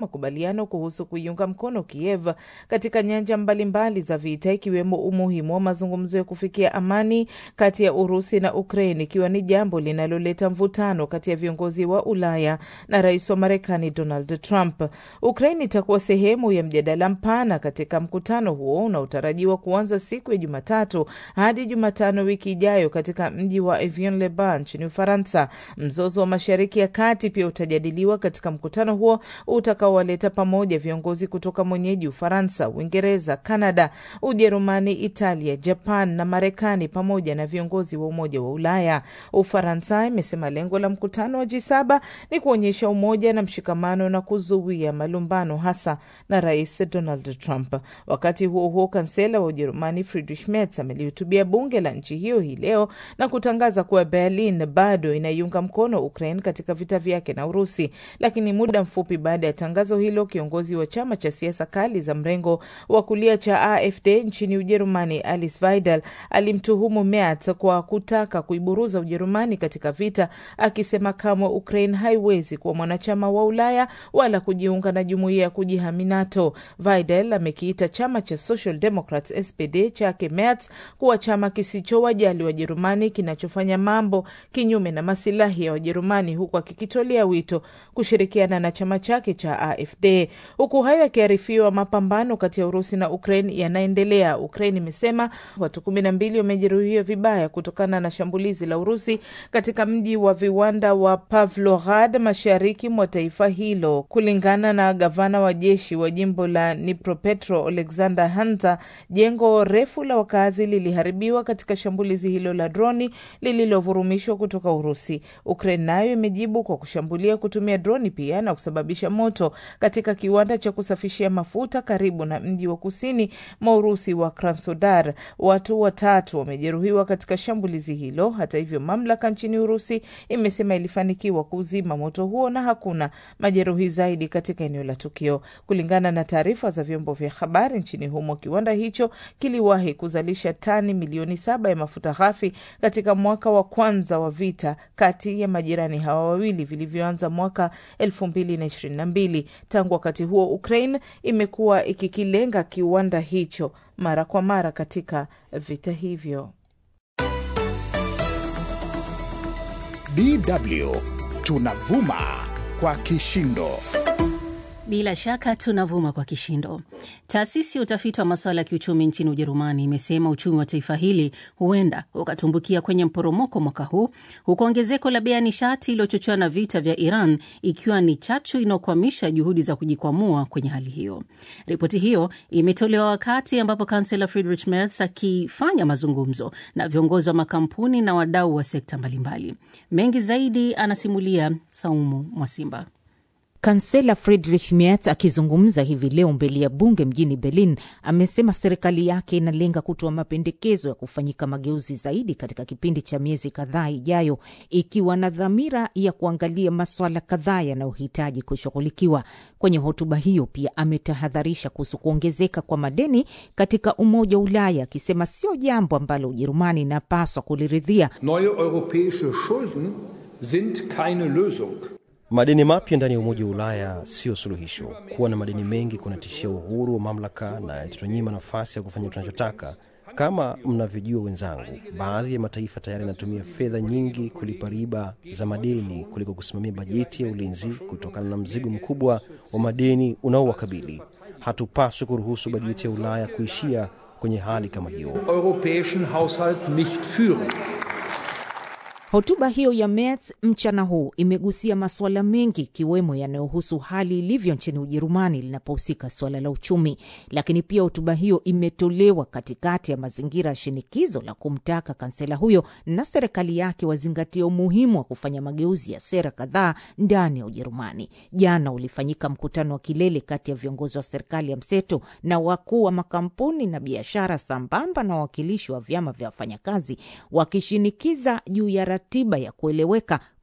makubaliano kuhusu kuiunga mkono Kiev katika nyanja mbalimbali za vita, ikiwemo umuhimu wa mazungumzo ya kufikia amani kati ya Urusi na Ukraine, ikiwa ni jambo linaloleta mvutano kati ya viongozi wa Ulaya na rais wa Marekani Donald Trump. Ukraine itakuwa sehemu ya mjadala mpana katika mkutano huo unaotarajiwa kuanza siku ya Jumatatu hadi Jumatano wiki ijayo katika mji wa Avion-le-Bain nchini Ufaransa. Mzozo wa Mashariki ya Kati pia utajadiliwa katika mkutano huo utakaowaleta pamoja viongozi kutoka mwenyeji Ufaransa, Uingereza, Kanada, Ujerumani, Italia, Japan na Marekani pamoja na viongozi wa Umoja wa Ulaya. Ufaransa imesema lengo la mkutano wa G7 ni kuonyesha umoja na mshikamano na kuzuia malumbano hasa na Rais Donald Trump. Wakati huo huo, kansela wa Ujerumani Friedrich Merz amelihutubia bunge la nchi hiyo hii leo na kutangaza kuwa Berlin bado inaiunga mkono Ukraine katika vita vyake na Urusi. Lakini muda mfupi baada ya tangazo hilo, kiongozi wa chama cha siasa kali za mrengo wa kulia cha AfD nchini Ujerumani Alice Weidel alimtuhumu Merz kwa kutaka kuiburuza Ujerumani katika vita, akisema kamwe Ukraine haiwezi kuwa mwanachama wa Ulaya wala kujiunga na jumuiya ya kujihami NATO. Weidel amekiita chama cha Social Democrats SPD chake Merz kuwa chama kisicho wajali Wajerumani kinachofanya mambo kinyume na masilahi ya Wajerumani, huku akikitolea wito kushirikiana na chama chake cha AfD. Huku hayo yakiarifiwa, mapambano kati ya Urusi na Ukraine yanaendelea. Ukraine imesema watu kumi na mbili wamejeruhiwa vibaya kutokana na shambulizi la Urusi katika mji wa viwanda wa Pavlograd mashariki mwa taifa hilo. Kulingana na gavana wa jeshi wa jimbo la Dnipropetro Alexander Hunter, jengo refu la wakazi liliharibiwa katika shambulizi hilo la droni lililovurumishwa kutoka Urusi. Ukraine nayo imejibu kwa kushambulia kutumia droni pia na kusababisha moto katika kiwanda cha kusafishia mafuta karibu na mji wa kusini mwa Urusi wa Krasnodar. Watu watatu wamejeruhiwa katika shambulizi hilo. Hata hivyo, mamlaka nchini Urusi imesema ilifanikiwa kuzima moto huo na hakuna majeruhi zaidi katika eneo la tukio. Kulingana na taarifa za vyombo vya habari nchini humo, kiwanda hicho kiliwahi kuzalisha tani milioni saba ya mafuta ghafi katika mwaka wa kwanza wa vita kati ya majirani hawa wawili vilivyoanza mwaka elfu mbili na ishirini na mbili. Tangu wakati huo, Ukraine imekuwa ikikilenga kiwanda hicho mara kwa mara katika vita hivyo. DW tunavuma kwa kishindo. Bila shaka tunavuma kwa kishindo. Taasisi ya utafiti wa masuala ya kiuchumi nchini Ujerumani imesema uchumi wa taifa hili huenda ukatumbukia kwenye mporomoko mwaka huu, huku ongezeko la bei ya nishati iliyochochewa na vita vya Iran ikiwa ni chachu inayokwamisha juhudi za kujikwamua kwenye hali hiyo. Ripoti hiyo imetolewa wakati ambapo kansela Friedrich Merz akifanya mazungumzo na viongozi wa makampuni na wadau wa sekta mbalimbali. Mengi zaidi anasimulia Saumu Mwasimba. Kansela Friedrich Merz akizungumza hivi leo mbele ya bunge mjini Berlin amesema serikali yake inalenga kutoa mapendekezo ya kufanyika mageuzi zaidi katika kipindi cha miezi kadhaa ijayo, ikiwa na dhamira ya kuangalia maswala kadhaa yanayohitaji kushughulikiwa. Kwenye hotuba hiyo pia ametahadharisha kuhusu kuongezeka kwa madeni katika Umoja wa Ulaya, akisema sio jambo ambalo Ujerumani inapaswa kuliridhia. Neue europäische Schulden sind keine Lösung. Madeni mapya ndani ya Umoja wa Ulaya siyo suluhisho. Kuwa na madeni mengi kunatishia uhuru wa mamlaka na itatunyima nafasi ya kufanya tunachotaka. Kama mnavyojua wenzangu, baadhi ya mataifa tayari yanatumia fedha nyingi kulipa riba za madeni kuliko kusimamia bajeti ya ulinzi kutokana na mzigo mkubwa wa madeni unaowakabili. Hatupaswi kuruhusu bajeti ya Ulaya kuishia kwenye hali kama hiyo. Europäischen Haushalt nicht führen. Hotuba hiyo ya Merz mchana huu imegusia masuala mengi ikiwemo yanayohusu hali ilivyo nchini Ujerumani linapohusika suala la uchumi, lakini pia hotuba hiyo imetolewa katikati ya mazingira ya shinikizo la kumtaka kansela huyo na serikali yake wazingatia umuhimu wa kufanya mageuzi ya sera kadhaa ndani ya Ujerumani. Jana ulifanyika mkutano wa kilele kati ya viongozi wa serikali ya mseto na wakuu wa makampuni na biashara, sambamba na wawakilishi wa vyama vya wafanyakazi wakishinikiza juu ya ratiba ya kueleweka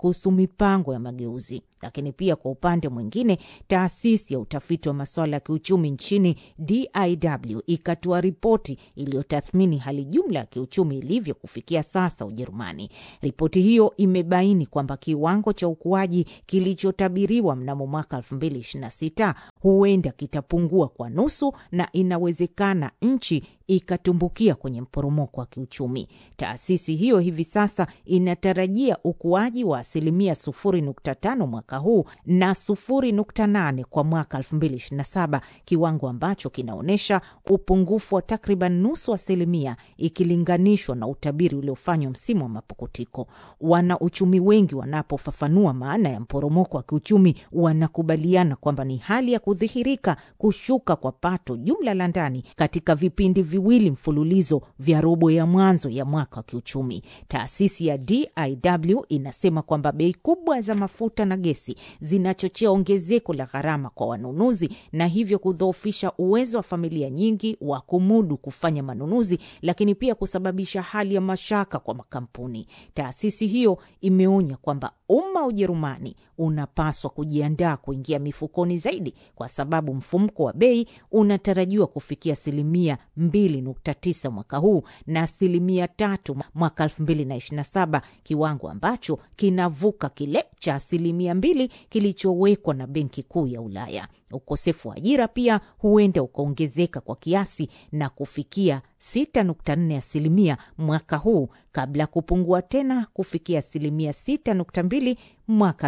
kuhusu mipango ya mageuzi. Lakini pia kwa upande mwingine, taasisi ya utafiti wa masuala ya kiuchumi nchini DIW ikatoa ripoti iliyotathmini hali jumla ya kiuchumi ilivyo kufikia sasa Ujerumani. Ripoti hiyo imebaini kwamba kiwango cha ukuaji kilichotabiriwa mnamo mwaka 2026 huenda kitapungua kwa nusu na inawezekana nchi ikatumbukia kwenye mporomoko wa kiuchumi. Taasisi hiyo hivi sasa inatarajia ukuaji wa asilimia 0.5 mwaka huu na 0.8 kwa mwaka 2027, kiwango ambacho kinaonyesha upungufu wa takriban nusu asilimia ikilinganishwa na utabiri uliofanywa msimu wa mapukutiko. Wana uchumi wengi wanapofafanua maana ya mporomoko wa kiuchumi wanakubaliana kwamba ni hali ya kudhihirika kushuka kwa pato jumla la ndani katika vipindi viwili mfululizo vya robo ya mwanzo ya mwaka wa kiuchumi. Taasisi ya DIW inasema kwamba bei kubwa za mafuta na gesi zinachochea ongezeko la gharama kwa wanunuzi na hivyo kudhoofisha uwezo wa familia nyingi wa kumudu kufanya manunuzi, lakini pia kusababisha hali ya mashaka kwa makampuni. Taasisi hiyo imeonya kwamba umma wa Ujerumani unapaswa kujiandaa kuingia mifukoni zaidi, kwa sababu mfumko wa bei unatarajiwa kufikia asilimia 2.9 mwaka huu na asilimia tatu mwaka 2027, kiwango ambacho kinavuka kile cha asilimia mbili kilichowekwa na Benki Kuu ya Ulaya. Ukosefu wa ajira pia huenda ukaongezeka kwa kiasi na kufikia 6.4 asilimia mwaka huu kabla ya kupungua tena kufikia asilimia 6.2 mwaka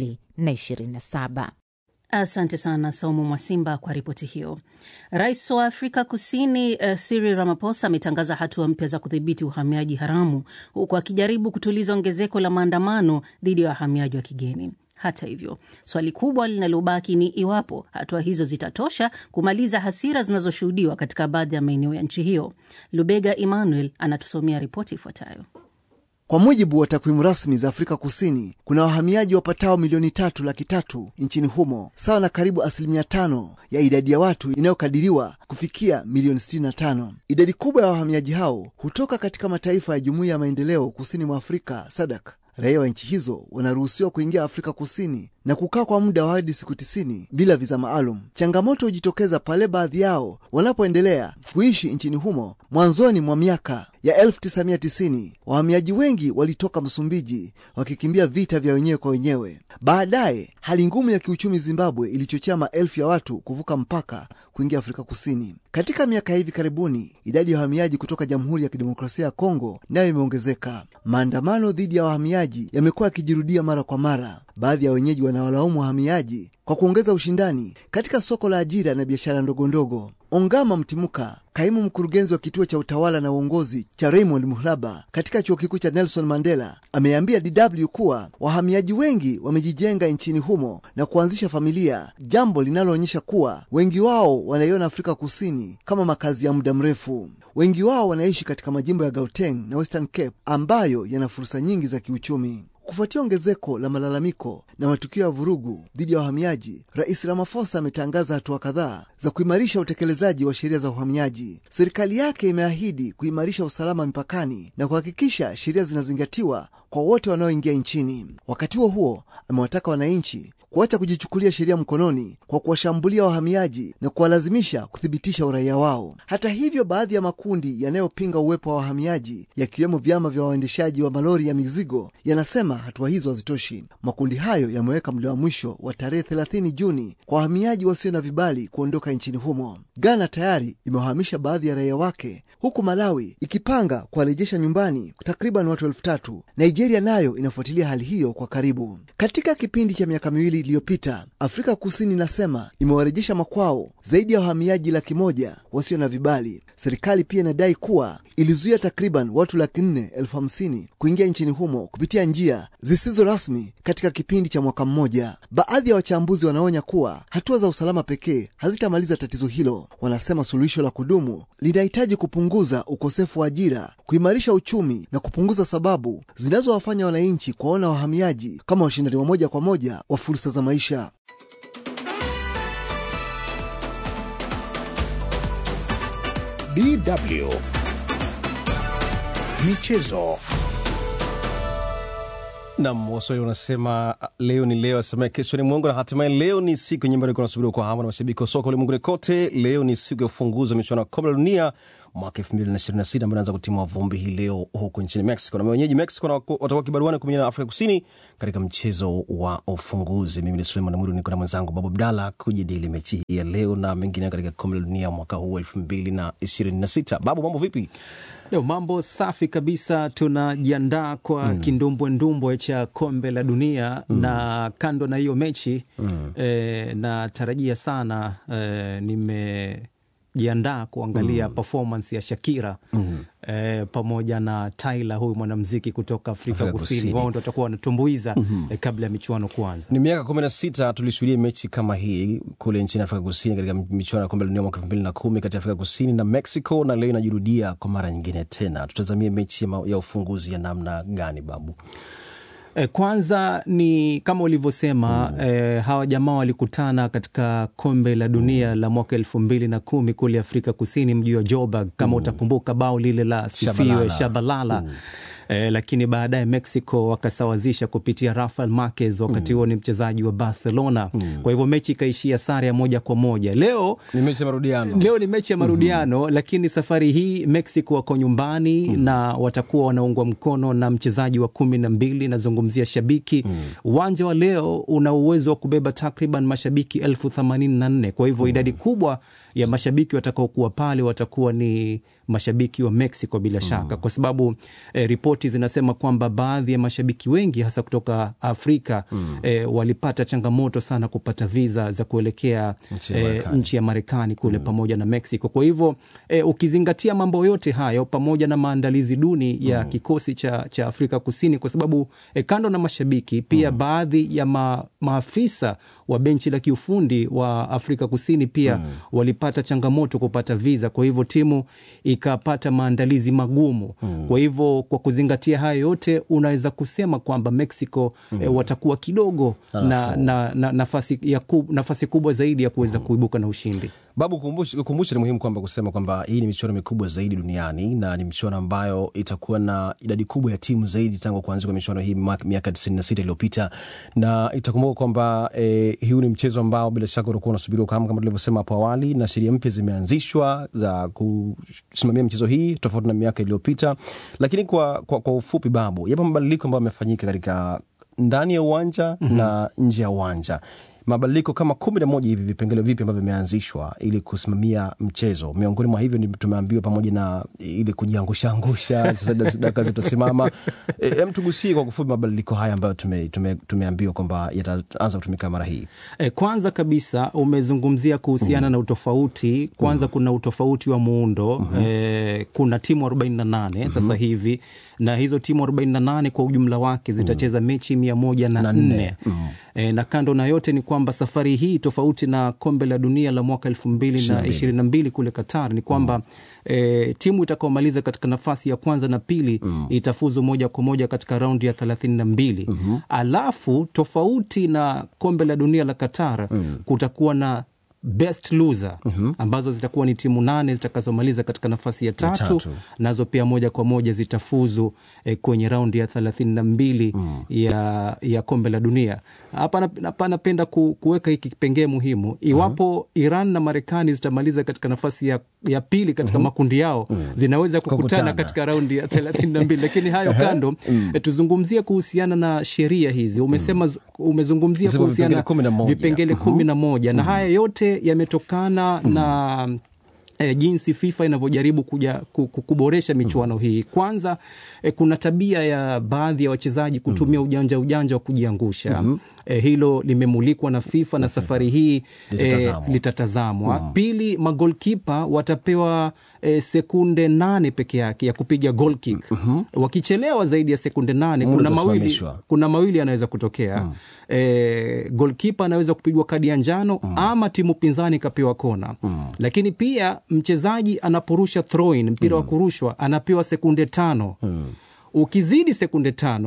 2027. Asante sana Saumu Mwasimba kwa ripoti hiyo. Rais wa Afrika Kusini uh, Cyril Ramaphosa ametangaza hatua mpya za kudhibiti uhamiaji haramu huku akijaribu kutuliza ongezeko la maandamano dhidi ya wahamiaji wa kigeni. Hata hivyo, swali kubwa linalobaki ni iwapo hatua hizo zitatosha kumaliza hasira zinazoshuhudiwa katika baadhi ya maeneo ya nchi hiyo. Lubega Emmanuel anatusomea ripoti ifuatayo. Kwa mujibu wa takwimu rasmi za Afrika Kusini, kuna wahamiaji wapatao milioni tatu laki tatu nchini humo, sawa na karibu asilimia tano ya idadi ya watu inayokadiriwa kufikia milioni 65. Idadi kubwa ya wahamiaji hao hutoka katika mataifa ya Jumuiya ya Maendeleo Kusini mwa Afrika SADC. Raia wa nchi hizo wanaruhusiwa kuingia Afrika Kusini na kukaa kwa muda wa hadi siku tisini bila viza maalum. Changamoto hujitokeza pale baadhi yao wanapoendelea kuishi nchini humo. Mwanzoni mwa miaka ya 1990 wahamiaji wengi walitoka Msumbiji wakikimbia vita vya wenyewe kwa wenyewe. Baadaye hali ngumu ya kiuchumi Zimbabwe ilichochea maelfu ya watu kuvuka mpaka kuingia Afrika Kusini. Katika miaka ya hivi karibuni, idadi ya wahamiaji kutoka Jamhuri ya Kidemokrasia ya Kongo nayo imeongezeka. Maandamano dhidi ya wahamiaji yamekuwa yakijirudia mara kwa mara. Baadhi ya wenyeji wanawalaumu wahamiaji kwa kuongeza ushindani katika soko la ajira na biashara ndogondogo. Ongama Mtimuka, kaimu mkurugenzi wa kituo cha utawala na uongozi cha Raymond Muhlaba katika chuo kikuu cha Nelson Mandela, ameambia DW kuwa wahamiaji wengi wamejijenga nchini humo na kuanzisha familia, jambo linaloonyesha kuwa wengi wao wanaiona Afrika Kusini kama makazi ya muda mrefu. Wengi wao wanaishi katika majimbo ya Gauteng na Western Cape ambayo yana fursa nyingi za kiuchumi. Kufuatia ongezeko la malalamiko na matukio ya vurugu dhidi ya wahamiaji, Rais Ramaphosa ametangaza hatua kadhaa za kuimarisha utekelezaji wa sheria za uhamiaji. Serikali yake imeahidi kuimarisha usalama mipakani na kuhakikisha sheria zinazingatiwa kwa wote wanaoingia nchini. Wakati huo huo, amewataka wananchi kuacha kujichukulia sheria mkononi kwa kuwashambulia wahamiaji na kuwalazimisha kuthibitisha uraia wao. Hata hivyo, baadhi ya makundi yanayopinga uwepo wa wahamiaji yakiwemo vyama vya waendeshaji wa malori ya mizigo yanasema hatua hizo hazitoshi. Makundi hayo yameweka muda wa mwisho wa tarehe 30 Juni kwa wahamiaji wasio na vibali kuondoka nchini humo. Ghana tayari imewahamisha baadhi ya raia wake, huku Malawi ikipanga kuwarejesha nyumbani takriban watu elfu tatu. Nigeria nayo inafuatilia hali hiyo kwa karibu. Katika kipindi cha miaka miwili iliyopita Afrika Kusini inasema imewarejesha makwao zaidi ya wahamiaji laki moja wasio na vibali. Serikali pia inadai kuwa ilizuia takriban watu laki nne elfu hamsini kuingia nchini humo kupitia njia zisizo rasmi katika kipindi cha mwaka mmoja. Baadhi ya wachambuzi wanaonya kuwa hatua za usalama pekee hazitamaliza tatizo hilo. Wanasema suluhisho la kudumu linahitaji kupunguza ukosefu wa ajira, kuimarisha uchumi na kupunguza sababu zinazowafanya wananchi kuwaona wahamiaji kama washindani wa moja kwa moja wa fursa za maisha. DW Michezo. Nam, Waswahili wanasema leo ni leo, asemaye kesho ni mwongo, na hatimaye leo ni siku yenye ambayo kunasubiriwa kwa hamu na mashabiki wa soka ulimwenguni kote. Leo ni siku ya ufunguzi wa michuano ya kombe la dunia mwaka 2026 ambayo inaanza kutimua vumbi hii leo huko nchini Mexico, na wenyeji Mexico na watakuwa kibaruani kumenyana na Afrika Kusini katika mchezo wa ufunguzi. Mimi ni Suleiman Mwiru, niko na mwenzangu Babu Abdalla kujadili mechi hii ya leo na mengine katika kombe la dunia mwaka huu 2026. Babu, mambo vipi? Leo mambo safi kabisa, tunajiandaa kwa mm. kindumbwendumbwe cha kombe la dunia mm. na kando na hiyo mechi mm. eh, natarajia sana eh, nime jiandaa kuangalia mm. performance ya Shakira mm. eh, pamoja na Tyla, huyu mwanamziki kutoka Afrika, Afrika Kusini. Wao ndo watakuwa wanatumbuiza mm -hmm. eh, kabla ya michuano kuanza. Ni miaka kumi na sita tulishuhudia mechi kama hii kule nchini Afrika Kusini katika michuano ya kombe la dunia mwaka elfu mbili na kumi kati ya Afrika Kusini na Mexico, na leo inajirudia kwa mara nyingine tena. Tutazamie mechi ya ufunguzi ya namna gani, Babu? Kwanza ni kama ulivyosema mm. eh, hawa jamaa walikutana katika kombe la dunia mm. la mwaka elfu mbili na kumi kule Afrika Kusini, mji wa Joburg kama mm. utakumbuka bao lile la sifiwe Shabalala mm. Eh, lakini baadaye Mexico wakasawazisha kupitia Rafael Marquez, wakati huo mm. ni mchezaji wa Barcelona mm. kwa hivyo mechi ikaishia sare ya moja kwa moja. Leo ni mechi ya marudiano, leo ni mechi ya marudiano mm -hmm. lakini safari hii Mexico wako nyumbani mm. na watakuwa wanaungwa mkono na mchezaji wa kumi na mbili, nazungumzia shabiki uwanja mm. wa leo una uwezo wa kubeba takriban mashabiki elfu themanini na nne kwa hivyo mm. idadi kubwa ya mashabiki watakaokuwa pale watakuwa ni mashabiki wa Mexico bila shaka mm. kwa sababu eh, ripoti zinasema kwamba baadhi ya mashabiki wengi hasa kutoka Afrika mm. eh, walipata changamoto sana kupata viza za kuelekea nchi ya Marekani eh, kule mm. pamoja na Mexico. Kwa hivyo eh, ukizingatia mambo yote hayo pamoja na maandalizi duni ya mm. kikosi cha, cha Afrika Kusini, kwa sababu eh, kando na mashabiki pia mm. baadhi ya ma, maafisa wa benchi la kiufundi wa Afrika Kusini pia mm. walipata changamoto kupata viza, kwa hivyo timu ikapata maandalizi magumu mm. kwa hivyo kwa kuzingatia hayo yote unaweza kusema kwamba Mexico mm. e, watakuwa kidogo na, na, na nafasi, ya ku, nafasi kubwa zaidi ya kuweza mm. kuibuka na ushindi. Babu, kumbusha ni muhimu kwamba kusema kwamba hii ni michuano mikubwa zaidi duniani na ni michuano ambayo itakuwa na idadi kubwa ya timu zaidi tangu kuanzia kwa michuano hii miaka tisini na sita iliyopita, na itakumbuka kwamba eh, huu ni mchezo ambao bila shaka utakuwa unasubiriwa kama kama tulivyosema hapo awali, na sheria mpya zimeanzishwa za kusimamia michezo hii tofauti na miaka iliyopita. Lakini kwa, kwa, kwa ufupi, Babu, yapo mabadiliko ambayo yamefanyika katika ndani ya uwanja mm -hmm. na nje ya uwanja mabadiliko kama kumi na moja hivi vipengele vipi ambavyo vimeanzishwa ili kusimamia mchezo. Miongoni mwa hivyo tumeambiwa pamoja na ili kujiangusha angusha, sasa dakika zitasimama. Hem, tugusie kwa kufupi mabadiliko haya ambayo tume, tume, tumeambiwa kwamba yataanza kutumika mara hii. E, kwanza kabisa umezungumzia kuhusiana mm. na utofauti kwanza mm. kuna utofauti wa muundo mm -hmm. e, kuna timu 48 mm -hmm. sasa hivi na hizo timu 48 kwa ujumla wake zitacheza mm. mechi mia moja na nne mm. e, na kando na yote ni kwamba safari hii tofauti na kombe la dunia la mwaka elfu mbili na ishirini na mbili kule Qatar ni kwamba mm. e, timu itakaomaliza katika nafasi ya kwanza na pili mm. itafuzu moja kwa moja katika raundi ya thelathini na mbili mm -hmm. alafu tofauti na kombe la dunia la Qatar mm. kutakuwa na best loser mm -hmm. ambazo zitakuwa ni timu nane zitakazomaliza katika nafasi ya tatu, ya tatu. Nazo pia moja kwa moja zitafuzu eh, kwenye raundi ya thelathini na mbili mm. ya, ya kombe la dunia. Hapa napenda ku, kuweka hiki kipengee muhimu iwapo mm -hmm. Iran na Marekani zitamaliza katika nafasi ya, ya pili katika mm -hmm. makundi yao mm -hmm. zinaweza kukutana, kukutana katika raundi ya thelathini na mbili lakini hayo kando mm. eh, tuzungumzie kuhusiana na sheria hizi umesema mm. umezungumzia kuhusiana vipengele kumi na moja na haya yote yametokana mm. na E, jinsi FIFA inavyojaribu kuja kuboresha michuano hii. Kwanza e, kuna tabia ya baadhi ya wachezaji kutumia ujanja ujanja wa kujiangusha. mm -hmm. E, hilo limemulikwa na FIFA na safari hii litatazamwa, e, litatazamwa. Mm -hmm. Pili, magolkipa watapewa e, sekunde nane peke yake ya kupiga goal kick. mm -hmm. Wakichelewa zaidi ya sekunde nane kuna mawili, kuna mawili yanaweza kutokea. mm -hmm. E, golkipa anaweza kupigwa kadi ya njano mm -hmm. ama timu pinzani ikapewa kona. mm -hmm. Lakini pia mchezaji anaporusha throw in mpira mm -hmm. wa kurushwa anapewa sekunde tano. mm -hmm. Ukizidi sekunde tano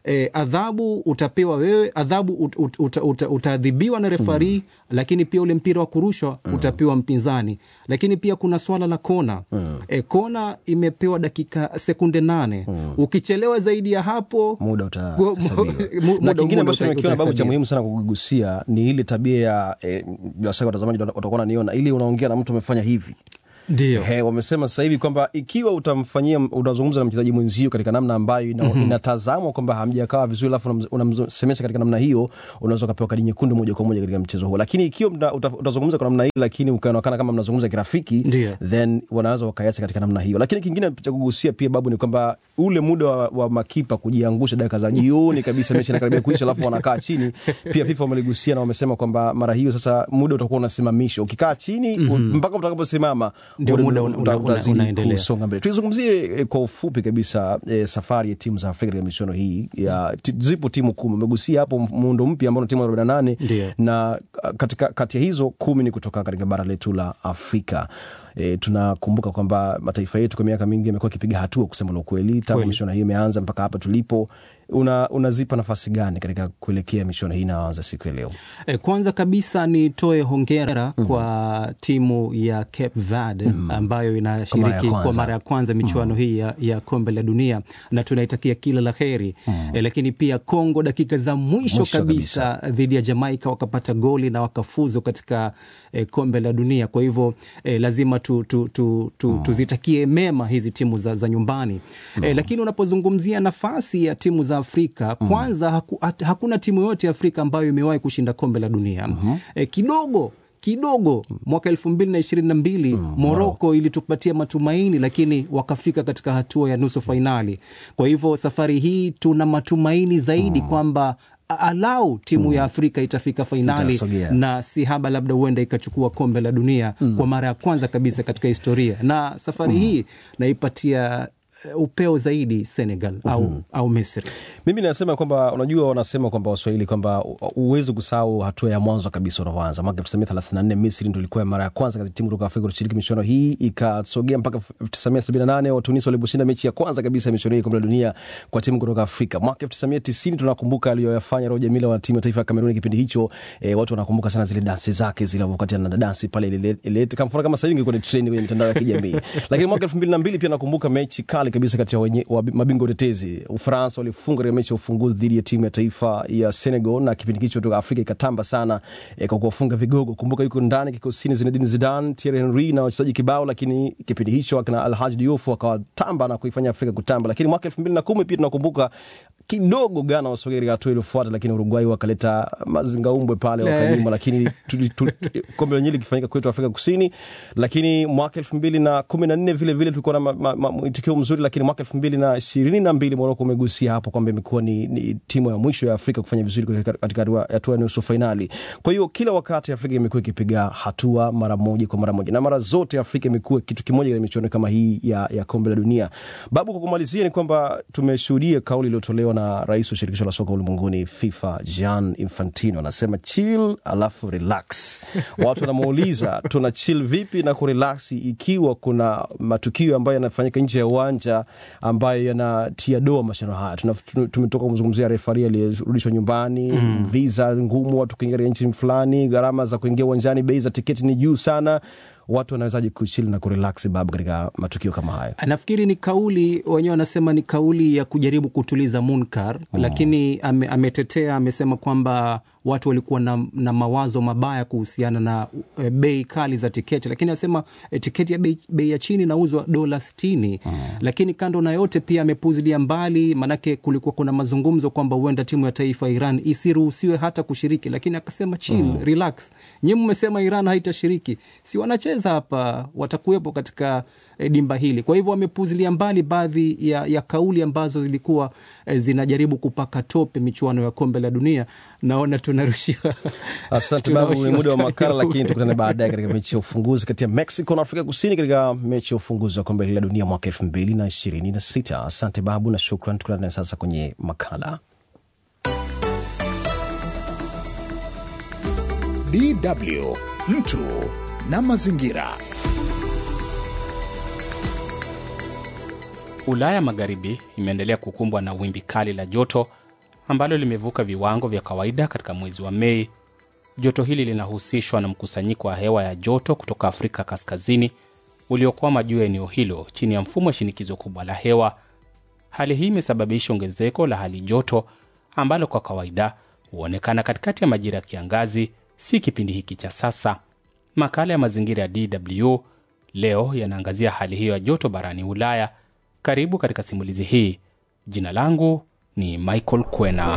E, adhabu utapewa wewe, adhabu ut, ut, ut, ut, utaadhibiwa na refari mm. Lakini pia ule mpira wa kurushwa mm. utapewa mpinzani, lakini pia kuna swala la kona mm. E, kona imepewa dakika sekunde nane mm. Ukichelewa zaidi ya hapo muda Go- utahesabiwa. mu- na muda- kingine muda ambacho uta- nimekiona babu cha utahesabiwa. muhimu sana kugusia ni ile tabia ya eh, bila shaka watazamaji wat- watakuwa naniona ili unaongea na mtu amefanya hivi ndio He, wamesema sasa hivi kwamba ikiwa utamfanyia unazungumza na mchezaji mwenzio katika namna ambayo ina, mm-hmm. inatazamwa kwamba hamjakaa vizuri alafu unamz- unamsemesha katika namna hiyo unaweza ukapewa kadi nyekundu moja kwa moja katika mchezo huo lakini ikiwa mta- uta- utazungumza kwa namna hii lakini ukaonekana kama mnazungumza kirafiki Ndio. then wanaweza wakaiacha katika namna hiyo lakini kingine cha kugusia pia babu ni kwamba ule muda wa, wa makipa kujiangusha dakika za jioni kabisa mechi inakaribia kuisha alafu wanakaa chini pia fifa wameligusia na wamesema kwamba mara hiyo sasa muda utakuwa unasimamishwa ukikaa chini mm-hmm. mpaka utakaposimama Ndio ule muda uta- una- una- utazidi unaendelea. kusonga mbele tuizungumzie eh, kwa ufupi kabisa eh, safari ya timu za afrika katika michuano hii ya, ti, zipo timu kumi umegusia hapo muundo mpya ambao ni timu 48 Ndio. na ah, katika kati ya hizo kumi ni kutoka katika bara letu la afrika E, tunakumbuka kwamba mataifa yetu kwa miaka mingi yamekuwa akipiga hatua kusema la ukweli tangu Kweli. michuano hii imeanza mpaka hapa tulipo una, unazipa nafasi gani katika kuelekea michuano hii inayoanza siku ya leo E, kwanza kabisa nitoe hongera mm-hmm. kwa timu ya Cape Verde mm-hmm. ambayo inashiriki Kwa mara ya kwa kwanza. mara ya kwanza michuano mm-hmm. hii ya, ya kombe la dunia na tunaitakia kila la heri mm-hmm. e, lakini pia Kongo dakika za mwisho, Mwisho kabisa dhidi ya Jamaika wakapata goli na wakafuzu katika e, kombe la dunia. Kwa hivyo e, lazima tu, tu, tu, tu, mm. tuzitakie mema hizi timu za, za nyumbani mm. e, lakini unapozungumzia nafasi ya timu za Afrika kwanza haku, hat, hakuna timu yote ya Afrika ambayo imewahi kushinda kombe la dunia mm-hmm. e, kidogo kidogo mwaka elfu mbili na ishirini na mbili Moroko ilitupatia matumaini, lakini wakafika katika hatua ya nusu fainali. Kwa hivyo safari hii tuna matumaini zaidi kwamba a- alau timu ya Afrika itafika fainali Itasogea. na si haba, labda huenda ikachukua kombe la dunia kwa mara ya kwanza kabisa katika historia, na safari hii naipatia eh, upeo zaidi Senegal au, au Misri. mimi nasema kwamba unajua wanasema kwamba waswahili kwamba uwezi kusahau hatua ya mwanzo kabisa unavyoanza mwaka 1934 misri ndo ilikuwa mara ya kwanza katika timu kutoka afrika kushiriki michuano hii ikasogea mpaka 1978 watunisi waliposhinda mechi ya kwanza kabisa ya michuano hii kombe la dunia kwa timu kutoka afrika mwaka 1990 tunakumbuka aliyoyafanya roja mila wa timu ya taifa ya kameruni kipindi hicho e, watu wanakumbuka sana zile dansi zake zile wakati ana dansi pale ile- ile kama mfano kama sasa hivi ingekuwa ni trend kwenye mitandao ya kijamii lakini mwaka 2002 pia nakumbuka mechi kali kabisa kati ya wenye- wa- mabingwa utetezi ufaransa walifunga katika mechi ya ufunguzi dhidi ya timu ya taifa ya senegal na kipindi hicho toka afrika ikatamba sana eh, kwa kuwafunga vigogo kumbuka yuko ndani kikosini zinedine zidan thierry henry na wachezaji kibao lakini kipindi hicho akina alhaj diouf wakawatamba na kuifanya afrika kutamba lakini mwaka elfu mbili na kumi pia tunakumbuka kidogo Ghana wasogea katika hatua iliyofuata, lakini Uruguay wakaleta mazingaumbwe pale wakanyuma, lakini tuli- tu- tu- kombe lenyewe likifanyika kwetu Afrika Kusini. Lakini mwaka elfu mbili na kumi na nne vile vile tulikuwa na ma- ma- ma- mwitikio mzuri, lakini mwaka elfu mbili na ishirini na mbili Moroko umegusia hapo kwamba imekuwa ni, ni timu ya mwisho ya Afrika kufanya vizuri katika- katika hatua- hatua ya nusu fainali. Kwa hiyo kila wakati Afrika imekuwa ikipiga hatua mara moja kwa mara moja, na mara zote Afrika imekuwa kitu kimoja katika michuano kama hii ya, ya kombe la dunia. Babu, kwa kumalizia ni kwamba tumeshuhudia kauli iliyotolewa na rais wa shirikisho la soka ulimwenguni FIFA Gian Infantino, anasema chill alafu relax. Watu wanamuuliza tuna chill vipi na kurelax ikiwa kuna matukio ambayo yanafanyika nje ya uwanja ambayo yanatia doa mashindano haya. Tuna- tu- Tumetoka kumzungumzia refari aliyerudishwa nyumbani mm. visa ngumu, watu kuingia katika nchi fulani, gharama za kuingia uwanjani, bei za tiketi ni juu sana. Watu wanawezaje kuchill na kurelax babu katika matukio kama haya? nafikiri ni kauli wenyewe wanasema ni kauli ya kujaribu kutuliza munkar mm. lakini ame, ametetea amesema kwamba watu walikuwa na, na mawazo mabaya kuhusiana na e, bei kali za tiketi lakini anasema e, tiketi ya bei, bei ya chini inauzwa dola sitini mm. lakini kando na yote pia amepuzilia mbali maanake kulikuwa kuna mazungumzo kwamba huenda timu ya taifa ya iran isiruhusiwe hata kushiriki lakini akasema chill mm. relax nyi mmesema iran haitashiriki si wanacheza hapa watakuwepo katika e, dimba hili kwa hivyo wamepuzilia mbali baadhi ya, ya kauli ambazo zilikuwa e, zinajaribu kupaka tope michuano ya kombe la dunia naona tunarushiwa Asante babu, ni tunarushiwa muda wa time makala, huu. lakini tukutane baadaye katika mechi ya ufunguzi kati ya Mexico na Afrika Kusini katika mechi ya ufunguzi wa kombe la dunia mwaka elfu mbili na ishirini na sita. Asante babu na shukran. Tukutane sasa kwenye makala. DW mtu na mazingira. Ulaya Magharibi imeendelea kukumbwa na wimbi kali la joto ambalo limevuka viwango vya kawaida katika mwezi wa Mei. Joto hili linahusishwa na mkusanyiko wa hewa ya joto kutoka Afrika Kaskazini uliokwama juu ya eneo hilo chini ya mfumo wa shinikizo kubwa la hewa. Hali hii imesababisha ongezeko la hali joto ambalo kwa kawaida huonekana katikati ya majira ya kiangazi, si kipindi hiki cha sasa. Makala ya mazingira ya DW leo yanaangazia hali hiyo ya joto barani Ulaya. Karibu katika simulizi hii. Jina langu ni Michael Kwena.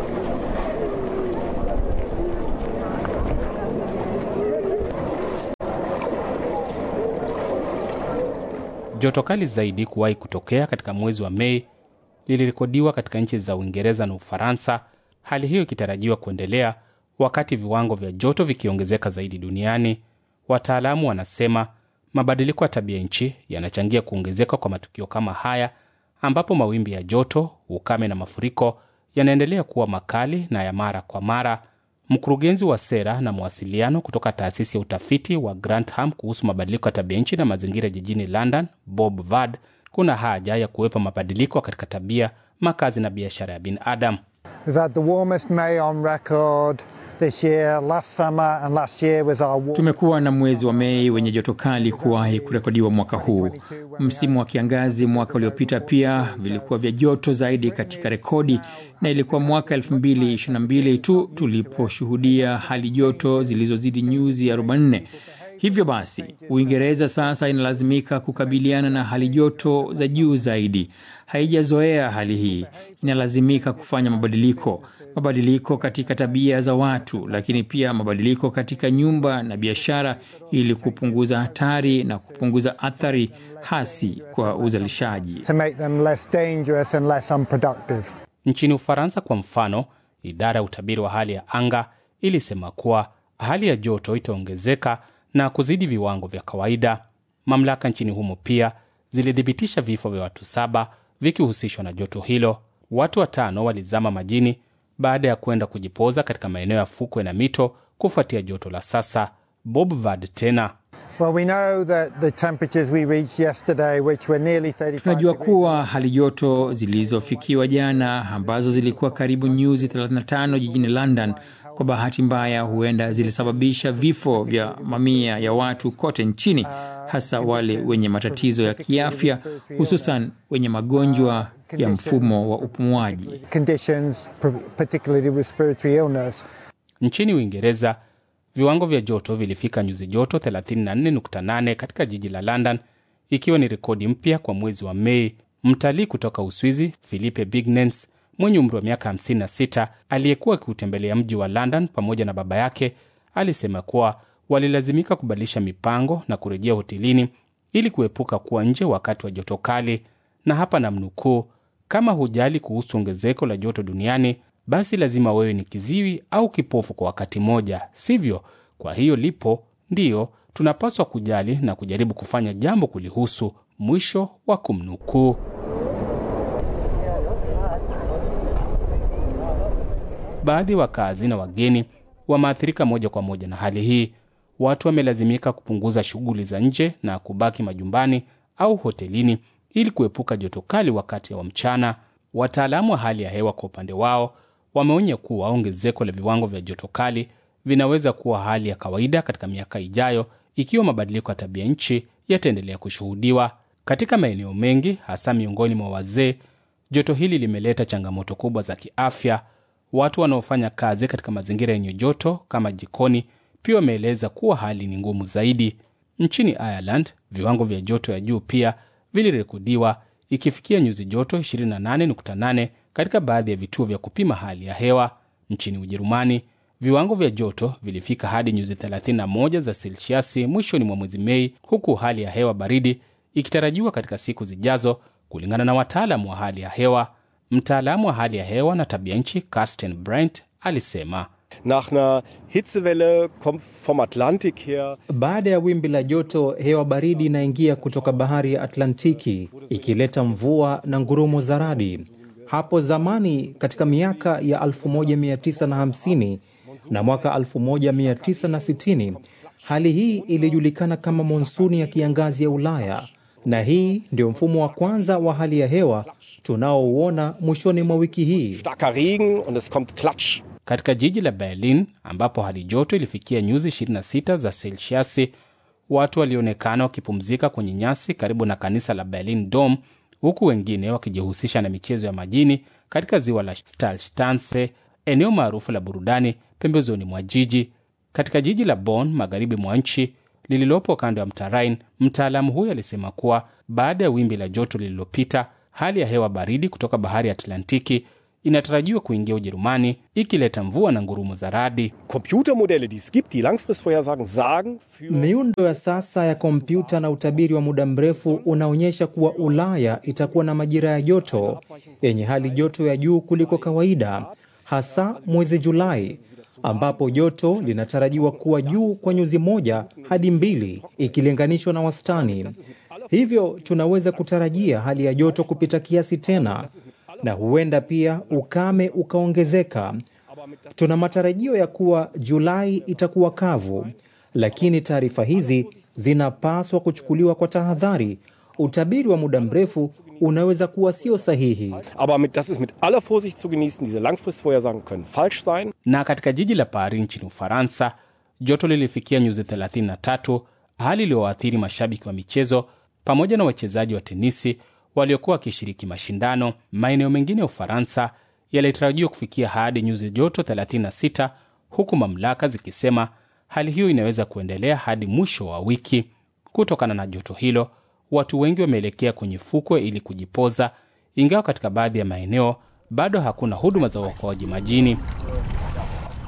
Joto kali zaidi kuwahi kutokea katika mwezi wa Mei lilirekodiwa katika nchi za Uingereza na Ufaransa, hali hiyo ikitarajiwa kuendelea wakati viwango vya joto vikiongezeka zaidi duniani. Wataalamu wanasema mabadiliko ya tabia nchi yanachangia kuongezeka kwa matukio kama haya, ambapo mawimbi ya joto, ukame na mafuriko yanaendelea kuwa makali na ya mara kwa mara. Mkurugenzi wa sera na mawasiliano kutoka taasisi ya utafiti wa Grantham kuhusu mabadiliko ya tabia nchi na mazingira jijini London, Bob Vad, kuna haja ya kuwepo mabadiliko katika tabia, makazi na biashara ya binadamu. Tumekuwa na mwezi wa Mei wenye joto kali kuwahi kurekodiwa mwaka huu. Msimu wa kiangazi mwaka uliopita pia vilikuwa vya joto zaidi katika rekodi, na ilikuwa mwaka 2022 tu tuliposhuhudia hali joto zilizozidi nyuzi 44. Hivyo basi, Uingereza sasa inalazimika kukabiliana na hali joto za juu zaidi. Haijazoea hali hii, inalazimika kufanya mabadiliko mabadiliko katika tabia za watu, lakini pia mabadiliko katika nyumba na biashara, ili kupunguza hatari na kupunguza athari hasi kwa uzalishaji. Nchini Ufaransa kwa mfano, idara ya utabiri wa hali ya anga ilisema kuwa hali ya joto itaongezeka na kuzidi viwango vya kawaida. Mamlaka nchini humo pia zilithibitisha vifo vya watu saba vikihusishwa na joto hilo. Watu watano walizama majini baada ya kwenda kujipoza katika maeneo ya fukwe na mito kufuatia joto la sasa. Bob Vad tena Well, we tunajua kuwa hali joto zilizofikiwa jana ambazo zilikuwa karibu nyuzi 35 jijini London, kwa bahati mbaya, huenda zilisababisha vifo vya mamia ya watu kote nchini, hasa wale wenye matatizo ya kiafya, hususan wenye magonjwa ya mfumo wa upumuaji. Nchini Uingereza, viwango vya joto vilifika nyuzi joto 34.8 katika jiji la London, ikiwa ni rekodi mpya kwa mwezi wa Mei. Mtalii kutoka Uswizi Philippe Bignens mwenye umri wa miaka 56 aliyekuwa akiutembelea mji wa London pamoja na baba yake alisema kuwa walilazimika kubadilisha mipango na kurejea hotelini ili kuepuka kuwa nje wakati wa joto kali, na hapa namnukuu: kama hujali kuhusu ongezeko la joto duniani, basi lazima wewe ni kiziwi au kipofu kwa wakati mmoja, sivyo? Kwa hiyo lipo, ndiyo tunapaswa kujali na kujaribu kufanya jambo kulihusu. Mwisho wa kumnukuu. Baadhi ya wakazi na wageni wameathirika moja kwa moja na hali hii. Watu wamelazimika kupunguza shughuli za nje na kubaki majumbani au hotelini ili kuepuka joto kali wakati wa mchana. Wataalamu wa hali ya hewa kwa upande wao wameonya kuwa ongezeko la viwango vya joto kali vinaweza kuwa hali ya kawaida katika miaka ijayo ikiwa mabadiliko ya tabia nchi yataendelea kushuhudiwa katika maeneo mengi, hasa miongoni mwa wazee. Joto hili limeleta changamoto kubwa za kiafya. Watu wanaofanya kazi katika mazingira yenye joto kama jikoni pia wameeleza kuwa hali ni ngumu zaidi. Nchini Ireland, viwango vya joto ya juu pia vilirekodiwa ikifikia nyuzi joto 28.8 katika baadhi ya vituo vya kupima hali ya hewa. Nchini Ujerumani, viwango vya joto vilifika hadi nyuzi 31 za selsiasi mwishoni mwa mwezi Mei, huku hali ya hewa baridi ikitarajiwa katika siku zijazo, kulingana na wataalamu wa hali ya hewa. Mtaalamu wa hali ya hewa na tabia nchi Carsten Brent alisema Nach einer Hitzewelle kommt vom Atlantik her. Baada ya wimbi la joto, hewa baridi inaingia kutoka bahari ya Atlantiki ikileta mvua na ngurumo za radi. Hapo zamani katika miaka ya 1950 na mwaka 1960 hali hii ilijulikana kama monsuni ya kiangazi ya Ulaya. na hii ndio mfumo wa kwanza wa hali ya hewa tunaouona mwishoni mwa wiki hii. Katika jiji la Berlin ambapo hali joto ilifikia nyuzi 26 za selsiasi, watu walionekana wakipumzika kwenye nyasi karibu na kanisa la Berlin Dome, huku wengine wakijihusisha na michezo ya majini katika ziwa la Stalstanse, eneo maarufu la burudani pembezoni mwa jiji. Katika jiji la Bonn, magharibi mwa nchi lililopo kando ya mto Rhine, mtaalamu huyo alisema kuwa baada ya wimbi la joto lililopita, hali ya hewa baridi kutoka bahari ya Atlantiki inatarajiwa kuingia Ujerumani ikileta mvua na ngurumo za radi. Miundo ya sasa ya kompyuta na utabiri wa muda mrefu unaonyesha kuwa Ulaya itakuwa na majira ya joto yenye hali joto ya juu kuliko kawaida, hasa mwezi Julai ambapo joto linatarajiwa kuwa juu kwa nyuzi moja hadi mbili ikilinganishwa na wastani. Hivyo tunaweza kutarajia hali ya joto kupita kiasi tena na huenda pia ukame ukaongezeka. Tuna matarajio ya kuwa Julai itakuwa kavu, lakini taarifa hizi zinapaswa kuchukuliwa kwa tahadhari. Utabiri wa muda mrefu unaweza kuwa sio sahihi. Na katika jiji la Paris nchini Ufaransa, joto lilifikia nyuzi 33, hali iliyowaathiri mashabiki wa michezo pamoja na wachezaji wa tenisi waliokuwa wakishiriki mashindano. Maeneo mengine ya Ufaransa yalitarajiwa kufikia hadi nyuzi joto 36, huku mamlaka zikisema hali hiyo inaweza kuendelea hadi mwisho wa wiki. Kutokana na joto hilo, watu wengi wameelekea kwenye fukwe ili kujipoza, ingawa katika baadhi ya maeneo bado hakuna huduma za uokoaji majini.